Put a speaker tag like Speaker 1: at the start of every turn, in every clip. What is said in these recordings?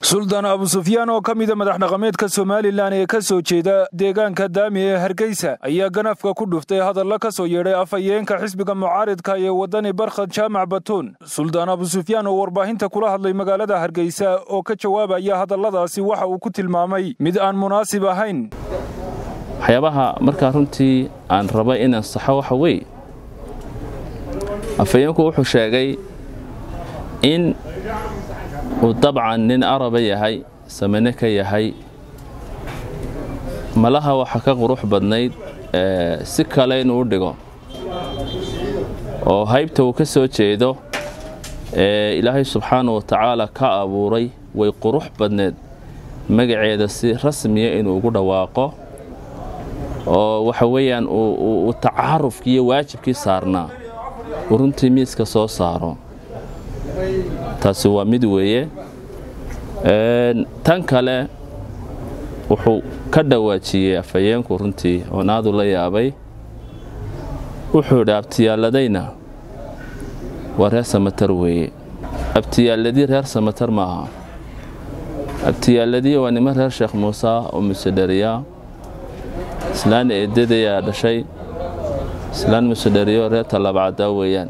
Speaker 1: suldaan abu sufyaan oo ka mida madax dhaqameedka somalilan ee ka soo jeeda deegaanka daami ee hargeysa ayaa ganafka ku dhuftay hadalla ka soo yeedhay afhayeenka xisbiga mucaaridka ee waddani barkhad jaamac batuun suldaan abu sufyaan oo warbaahinta kula hadlay magaalada hargeysa oo ka jawaabaya hadalladaasi waxa uu ku tilmaamay mid aan munaasib ahayn
Speaker 2: waxyaabaha markaa runtii aan raba inaan saxo waxa weeye afhayeenku wuxuu sheegay in uu dabcan nin araba yahay samane ka yahay malaha waxa ka qurux badnayd si kale inuu u dhigo oo haybta uu ka soo jeedo ee ilaahay subxaana wa tacaala ka abuuray way qurux badneed magaceeda si rasmiya inuu ugu dhawaaqo oo waxa weeyaan uu tacaarufkii iyo waajibkii saarnaa uu runtii miiska soo saaro taasi waa mid weeye tan kale wuxuu ka dhawaajiyey afhayeenku runtii oon aadu la yaabay wuxuu idhi abtiyaaladayna waa reer samatar weeye abtiyaaladii reer samatar ma aha abtiyaaladii waa niman reer sheekh muuse oo musedheriya islaan eedadayaa dhashay islaan musedheriyo reer tallaabcaddaa weeyaan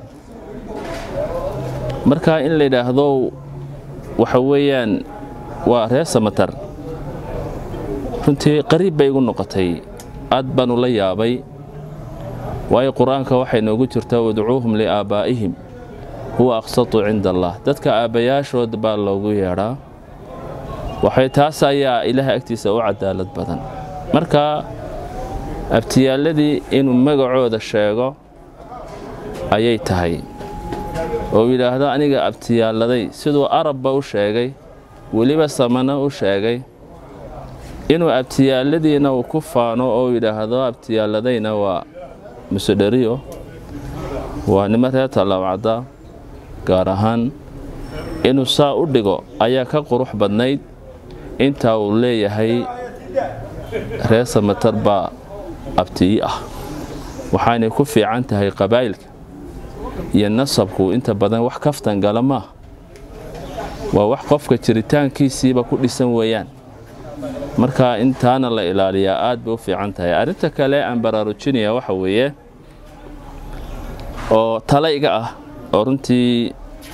Speaker 2: marka in la yidhaahdo waxa weeyaan waa reer samatar runtii qariib bay igu noqotay aad baanu la yaabay waayo qur-aanka waxay noogu jirtaa udcuuhum liaabbaa'ihim huwa aqsatu cinda allah dadka aabbayaashood baa loogu yeedhaa waxay taas ayaa ilaahay agtiisa u cadaalad badan marka abtiyaaladii inuu magacooda sheego ayay tahay oo yidhaahdo aniga abtiyaaladay siduu arabba u sheegay weliba samana u sheegay inuu abtiyaaladiina uu ku faano oo yidhaahdo abtiyaaladayna waa musedheriyo waa nimo reer tallaabcadda gaar ahaan inuu saa u dhigo ayaa ka qurux badnayd intaa uu leeyahay reer samatar baa abtiyi ah waxaanay ku fiican tahay qabaa'ilka iyo nasabku inta badan wax kaftan gala maaha waa wax qofka jiritaankiisiiba ku dhisan weeyaan marka intaana la ilaaliyaa aad bay u fiican tahay arrinta kale aan baraarujinaya waxa weeye oo talayga ah oo runtii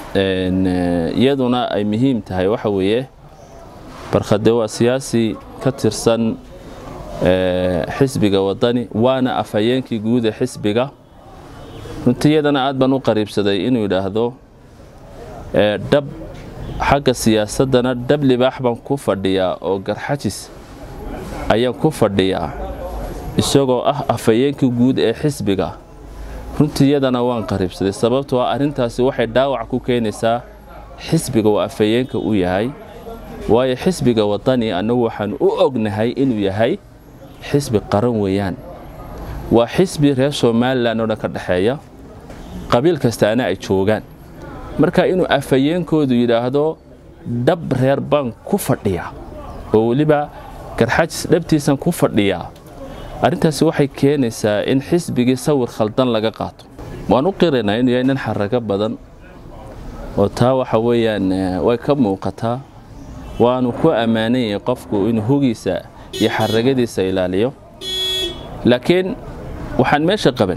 Speaker 2: iyaduna ay muhiim tahay waxa weeye barkhade waa siyaasi ka tirsan xisbiga waddani waana afhayeenkii guud ee xisbiga runtii iyadana aad baan u qariibsaday inuu yidhaahdo dhab xagga siyaasaddana dhab libaax baan ku fadhiyaa oo garxajis ayaan ku fadhiyaa isagoo ah afhayeenkii guud ee xisbiga runtii iyadana waan qariibsaday sababtoo ah arrintaasi waxay dhaawac ku keenaysaa xisbiga uu afhayeenka u yahay waayo xisbiga waddani annagu waxaan u ognahay inuu yahay xisbi qaran weeyaan waa xisbi reer somalilan oo dhan ka dhexeeya qabiil kastaana ay joogaan marka inuu afhayeenkoodu yidhaahdo dhab reer baan ku fadhiyaa oo weliba garxajis dhabtiisan ku fadhiyaa arrintaasi waxay keenaysaa in xisbigii sawir khaldan laga qaato waan u qiraynaa inuu yahay nin xarago badan oo taa waxa weeyaan way ka muuqataa waanu ku ammaanan yahay qofku inuu hogiisa iyo xaragadiisa ilaaliyo laakiin waxaan meesha qaban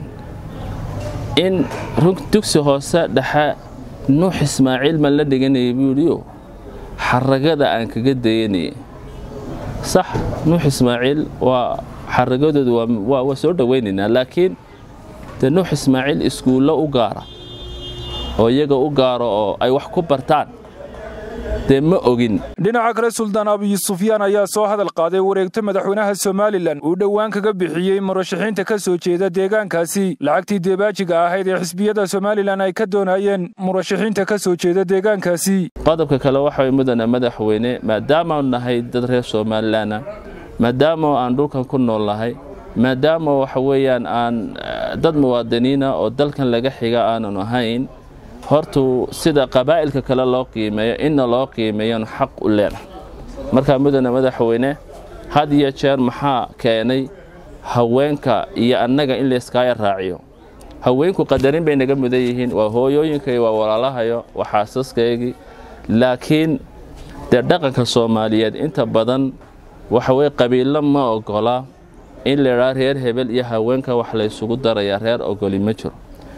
Speaker 2: in dugsi hoose dhexe nuux ismaaciil maan la dhiganayay buu yidhiyo xaragada aan kaga dayanayay sax nuux ismaaciil waa xaragadoodu waa soo dhowaynaynaa laakiin dee nuux ismaaciil iskuullo u gaara oo iyaga u gaaro oo ay wax ku bartaan dee ma ogin
Speaker 1: dhinaca kale suldaan abiy sufyaan ayaa soo hadal qaaday wareegto madaxweynaha somalilan uu dhowaan kaga bixiyey murashaxiinta ka soo jeeda deegaankaasi lacagtii deebaajiga ahayd ee xisbiyada somalilan ay ka doonayeen murashaxiinta ka soo jeeda deegaankaasi
Speaker 2: qodobka kale waxa mudana madaxweyne maadaamaanu nahay dad reer somalilanna maadaama aan dhulkan ku nool nahay maadaama waxa weeyaan aan dad muwaadiniina oo dalkan laga xiga aanan ahayn hortuu sida qabaa'ilka kale loo qiimeeyo inna loo qiimeeyanu xaq u leenahay markaa mudane madaxweyne had iyo jeer maxaa keenay haweenka iyo annaga in layskaaya raaciyo haweenku qadarin bay naga mudan yihiin waa hooyooyinkay waa walaalahayo waa xaasaskaygii laakiin dee dhaqanka soomaaliyeed inta badan waxa weye qabiilo ma ogola in la idhaa reer hebel iyo haweenka wax la ysugu darayaa reer ogoli ma jiro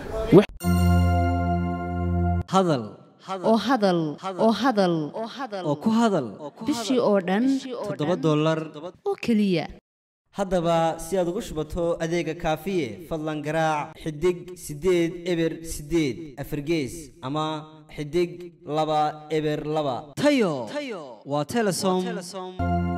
Speaker 3: hadal
Speaker 4: oo hadal oo hadal
Speaker 3: oo ku hadal
Speaker 4: bishii oo dhan
Speaker 3: toddoba dollar
Speaker 4: oo keliya
Speaker 3: haddaba si aad ugu shubato adeega kaafiye fadlan garaac xidig siddeed eber siddeed afargees ama xidig laba eber laba tayo waa telesom